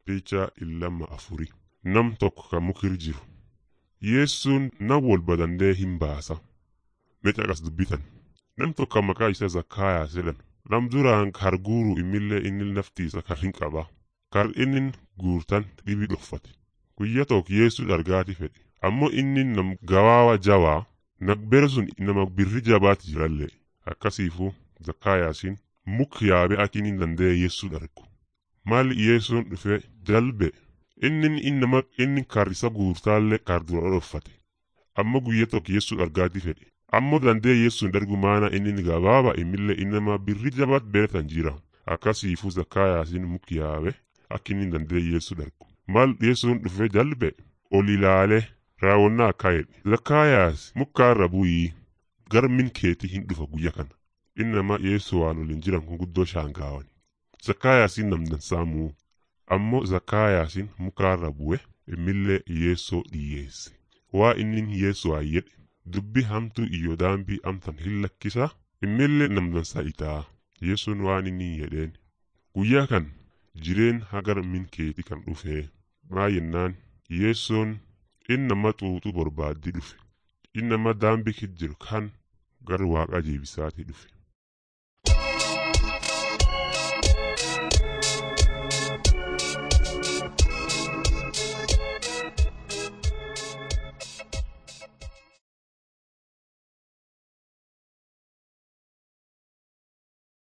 Picha illama afuri nam tokko kan mukir jiru yeessuun nam wal badandee hin baasa meeqa qas dubbitan nam tokko kan maqaa isaa zakkaayaa jedhan nam duraan kar guuru imillee inni naftiisa kar hin qaba kar inni guurtan dhibi dhoffate guyya tokko yeessuu dhargaati fedhe ammoo inni nam gawaawa jawaa nagbere sun nama birri jabaati jirallee akkasiifuu zakkaayaasiin muk yaabe akinin danda'e yeessuu dhargu maal yeessuun dhufe jalbe inni innama inni kar isa guurtaallee kar dura dhoffate amma guyya tokko yeessuu dhargaati fedhe ammoo danda'e yeessuun dargu maana inni gabaaba imillee innama birri jabaat beretan jira akkasiifuu zakkaayaasiin muk yaabe akinin danda'e yeessuu dhargu maal yeessuun dhufe jalbe ol ilaale raawwannaa akka jedhe zakkaayaas mukkaarra bu'ii gara min keetii hin dhufa guyya kana innama yeessu waan waliin jiran kun guddoo shaangaawani zakkaayaasiin namdansaamuu ammoo zakkaayaasiin mukaarra bu'e imillee yeessoo dhiyyeesse waa innin yeessu ayyedhe dubbi hamtu iyyo daambii amtan hin lakkisa imillee namdansa itaa yeessuun waan inni jedheen guyyaa kan jireen hagar min keeti kan dhufee maa yennaan yeessoon innama xuuxuu barbaaddi dhufe innama daambii kit jiru kan gar waaqa jeebisaati dhufe